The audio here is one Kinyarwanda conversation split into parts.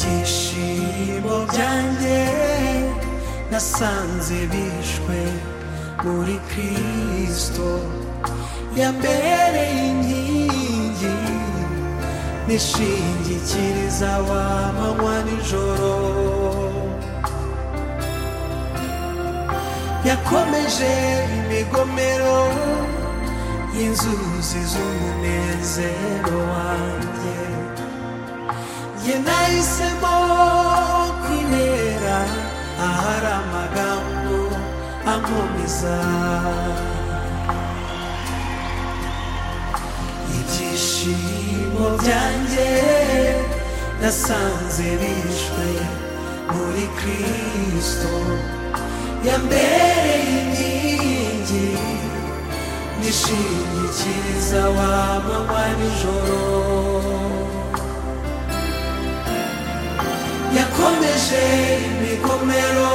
ibyishimo byanjye nasanze bishwe muri kirisito yambereye inkingi nishingikiriza wamanywa nijoro yakomeje imigomero y'inzuzi z'umunezero wanjye njye nahisemo kwibera ahari amagambo ankomeza ibyishimo byanjye nasanze bishwe muri kirisito yambereye inkingi nishingikiriza wamanywa nijoro yakomeje imikomero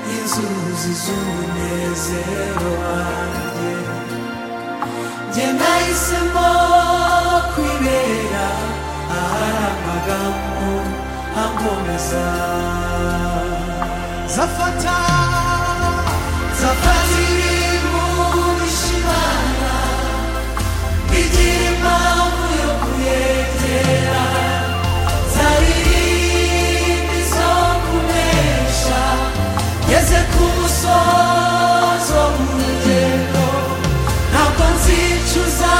y'inzuzi z'umunezero wanjye njye nahisemo kwibera ahari amagambo ankomeza zafata zafata iri mu bishimana igira impamvu yo kuyegera zarindi zo kunesha ngeze ku musozo w'urugendo ntabwo nzicuza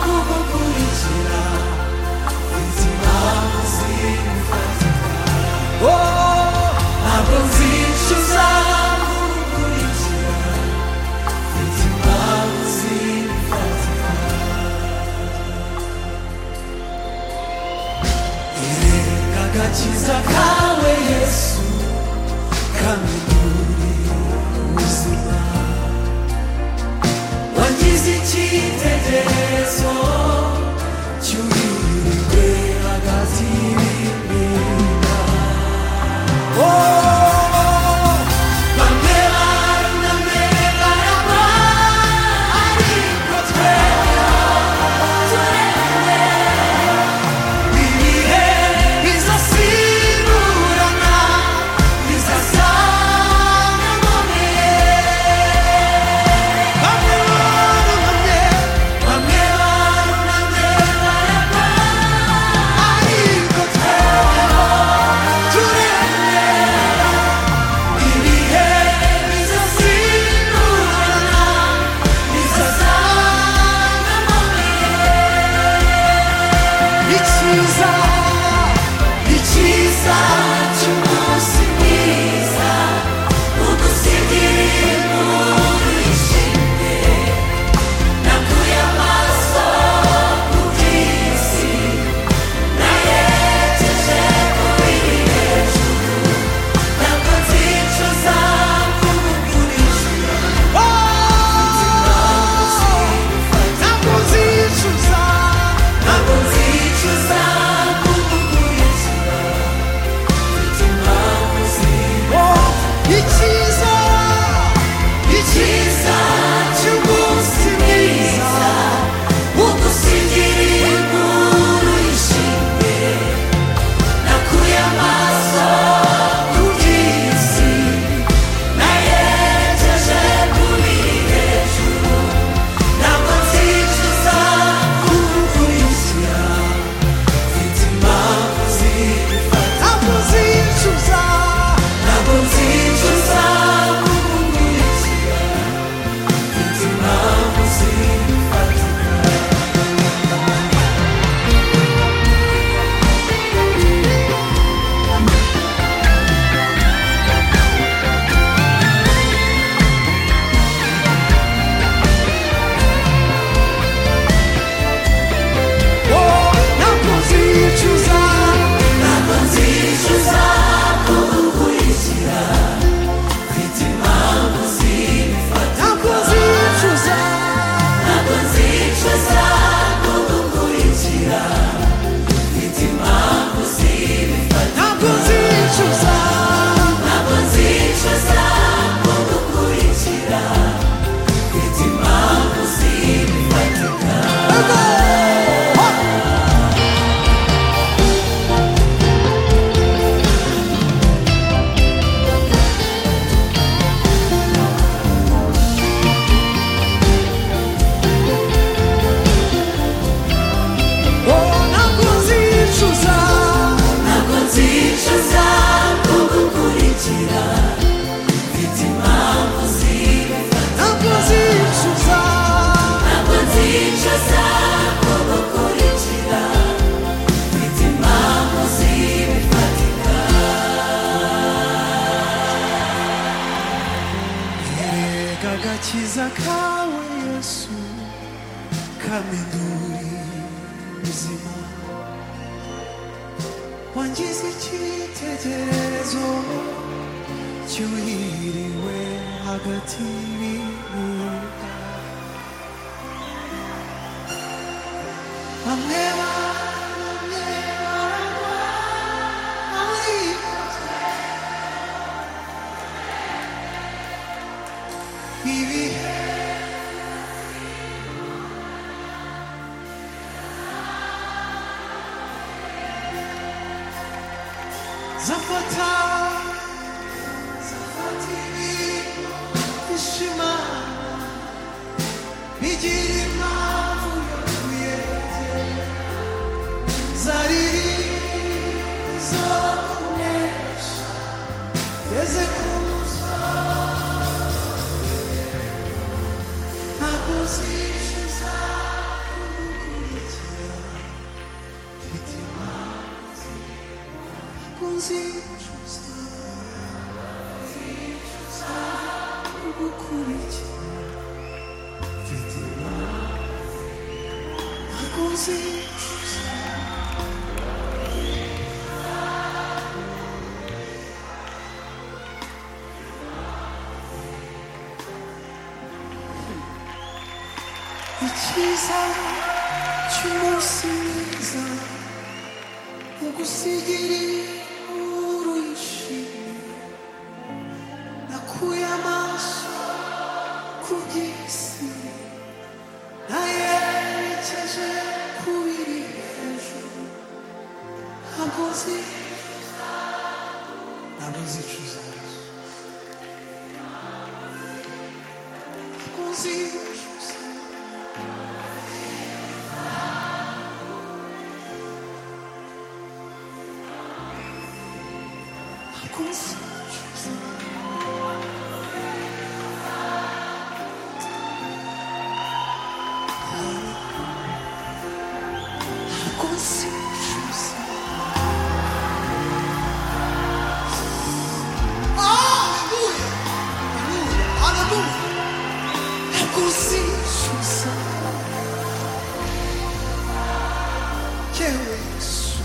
kugukurikira izi mpamvu zimfatika ntabwo nzicuza kugukurikira izi mpamvu zimfatika Erega agakiza kawe yesu kamidurira ubuzima wagize icyitegererezo cy'urirwe hagati y'ibirinda bamwe barunamye baraba ariko twe ibihe bizasiburana bizasana none Bamwe barunamye, bamwe barunamye baraba, Nikawe Yesu kama nduri muzima wangize icyitegererezo cyuhiriwe hagati y'ibihuga bamwe bamwe baragwa ariko ibihe zafata zafata ibintu ishema bigira impamvu yakuyegera zariri zo kunesha yeze kuza ntakuzishyuza kugukurikira mfite impamvu ntakuzishyuza ntakuzishyuza kugukurikira mfite impamvu ntakuzishyuza icyiza cy'umunsi mwiza ugusigira inkuru yishimye nakuye amaso ku by'isi nayerekeje ku biri hejuru ntabwo nzi ntabwo nzicuza ntabwo nzicuza ntabwo nzicuza ntabwo nzicuza Hallelujah! Hallelujah! Hallelujah! Nakuzicuza yewe Yesu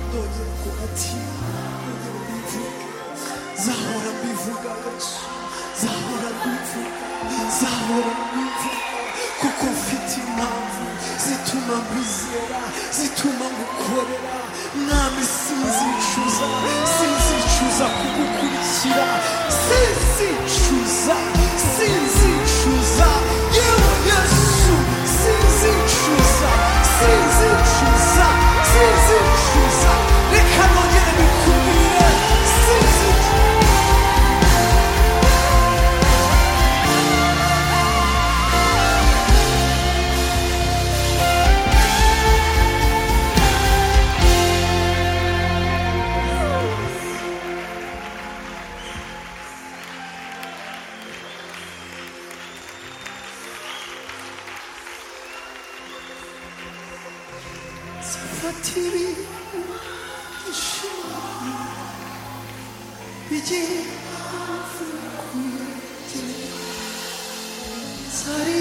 ndongera kubatima ndongera mbivuga zahora mbivuga Yesu zahora mbivuga zahora mbivuga kuko mfite impamvu zituma mbizera zituma ngukorera mwami sinzicuza sinzicuza kugukurikira sinzicuza sinzicuza yewe Yesu sinzicuza sinzicuza sinzicuza reka nongere bikubwire sinzicuza Safatiri ishimwe igihe hafi kuyigera zari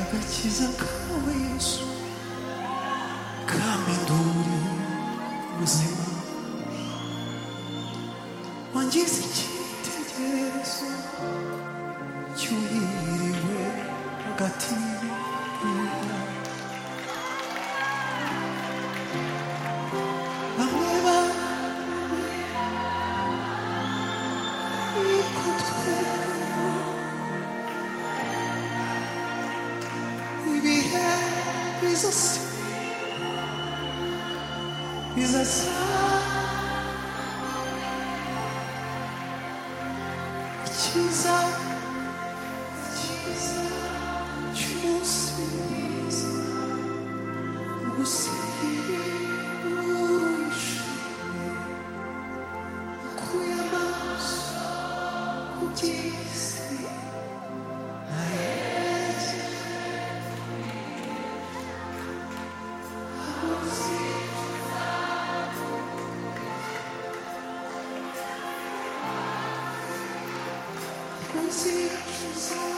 Ntibakizakawe Yesu kandi nduri ubuzima wangize icyitegererezo cyuhiriwe hagati y'inka bamwe barikutwe ibihe bizasi bizasa icyiza icyiza cy'umunsi mwiza gusiga urusha kuya amaso ku by'isi aheza ahozika Consigo usar